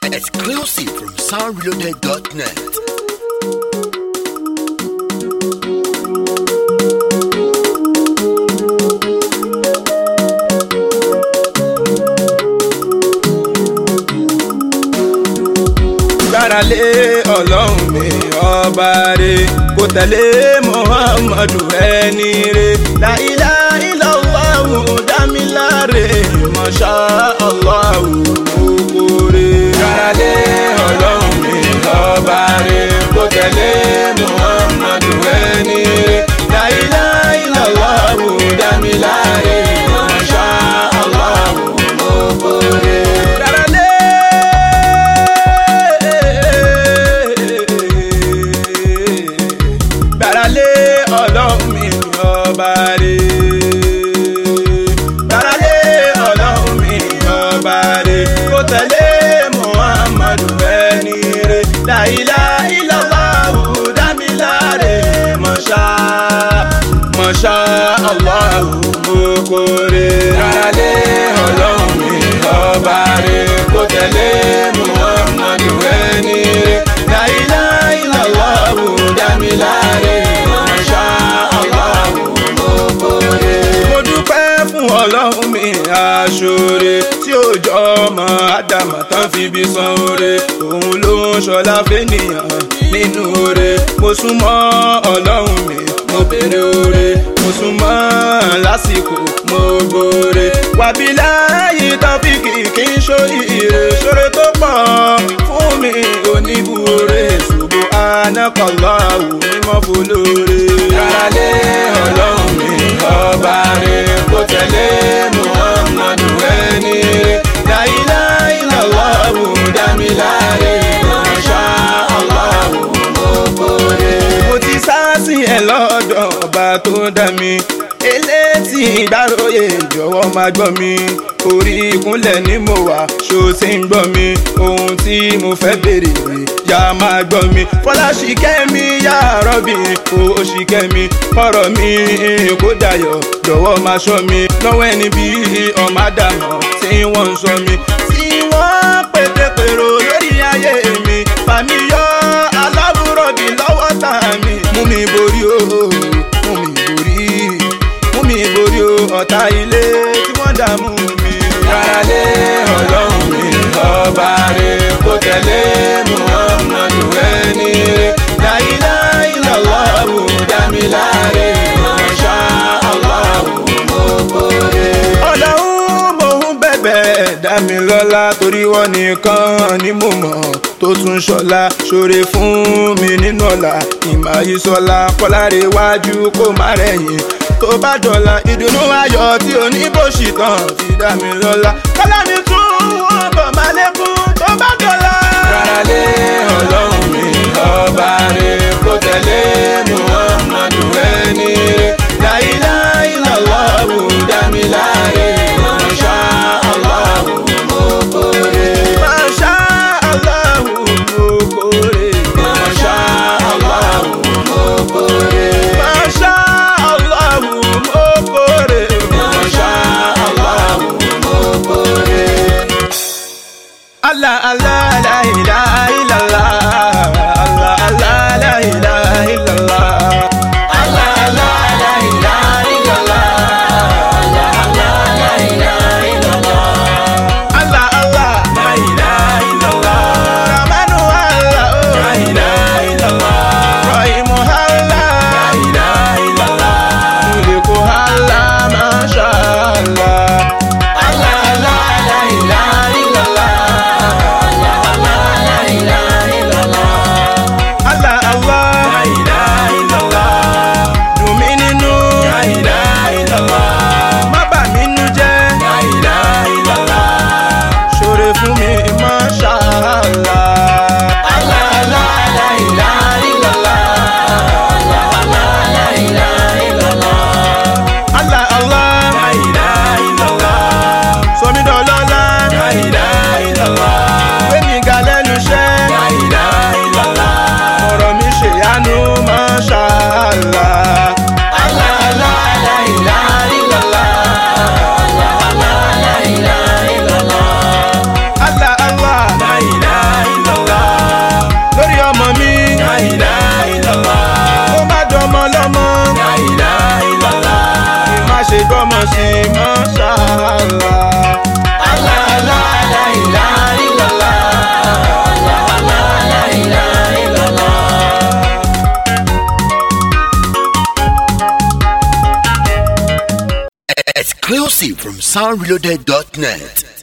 Exclusive from soundreloaded.net. gbára lé ọlọ́run mi ọba re kò tẹ̀lé muhammadu ẹni re la ilaha illallahu dámiláre masha allahu okore. gbára lé ọlọ́run mi ọba re kò tẹ̀lé muhammadu ẹni re la ilaha illallahu dámiláre masha allahu okore. gbára lé gbáralé ọlọ́run mi ọba rè gbáralé ọlọ́run mi ọba rè kó tẹ̀lé muhammadu ẹni rè láìlá ìlàláwù dámiláre mọ̀ṣá mọ̀ṣá aláwù mokore gbáralé ọlọ́run mi ọba rè kó tẹ̀lé muhammadu ẹni rè láìlá ìlàláwù dámiláre mọ̀ṣá aláwù mokore. mo dúpẹ́ fún ọlọ́run mi aṣọ́re tí ó jọ ọmọ ádámà tán fi bí san oore òun ló ń ṣọlá fẹ́nìyàn nínú oore mo súnmọ́ ọlọ́run mi mo béèrè oore mo súnmọ́ lásìkò mo gbóore wàbí láàyè tọ́fíìkì kì í ṣoríire ṣoore tó pọ̀ fún mi oníbúre ṣùgbọ́n anákọ̀ọ́lọ́ àwù mímọ́ fọlọ́re. kárálé ọlọ́run mi ọba rẹ̀ kó tẹ̀lé muhammadu ẹni rẹ̀ láìlá ìlọ́wọ́ dámiláre masha Allah mokore. mo ti sá sí ẹ lọ́dọ̀ ọba tó dá mi elétí ìgbàròyè jọ̀wọ́ máa gbọ́ mi orí ìkúnlẹ̀ ni mo wà ṣó ti ń gbọ́ mi ohun tí mo fẹ́ béèrè rè yá máa gbọ́ mi fọláṣìkẹ́ mi yá rọ́bì kó ṣìkẹ́ mi ọ̀rọ̀ mi kó dayọ̀ jọ̀wọ́ máa ṣọ́ mi lọ́wọ́ ẹni bí ọmọ àdàmọ̀ tí wọ́n ń sọ mi tí wọ́n pètèpèrò lórí ayé mi fàmí yọ aláwùrọ̀bì lọ́wọ́ tà mí mú mi borí o mú mi borí mú mi borí o ọ̀tá ilé tí wọ́n dààmú mi. Gbáralé ọlọ́run mi ọba rẹ̀ kó tẹ̀lé Muhammadu ẹni rẹ̀ láyìlá ìlọ́wọ́ dámiláre masha Allah mokore. ọlọ́run mò ń bẹ̀bẹ̀ dá mi lọ́lá torí wọ́n nìkan ni mo mọ̀ tó tún ṣọlá ṣoore fún mi nínú ọ̀la ìmáyísọ́lá kọ́láre wájú kó má rẹ̀yìn tó bá dọ̀la ìdùnnú ayọ̀ tí oníbòsì tán fi dá mi lọ́lá kọ́lá mi tún wọ́n bọ̀ má lékún tó bá dọ̀la. Gbáralé ọlọ́run mi ọba rẹ̀ kó tẹ̀lé muhammadu ẹni rẹ̀ láìlá ìlọ́wọ́ dámiláre masha Allah mokore. masha Allah mokore. masha Allah mokore. masha Allah mokore. masha Allah mokore. Allah Allah la ilaha illallah Allah Allah la ilaha illallah Allah Allah la ilaha illallah Allah Allah la ilaha illallah Allah Allah la ilaha illallah Rahmanu Allah la ilaha illallah Rahimu Allah la ilaha illallah Muliku Allah masha Allah Allah Allah la ilaha illallah Allah Allah la ilaha Exclusive from soundreloaded.net.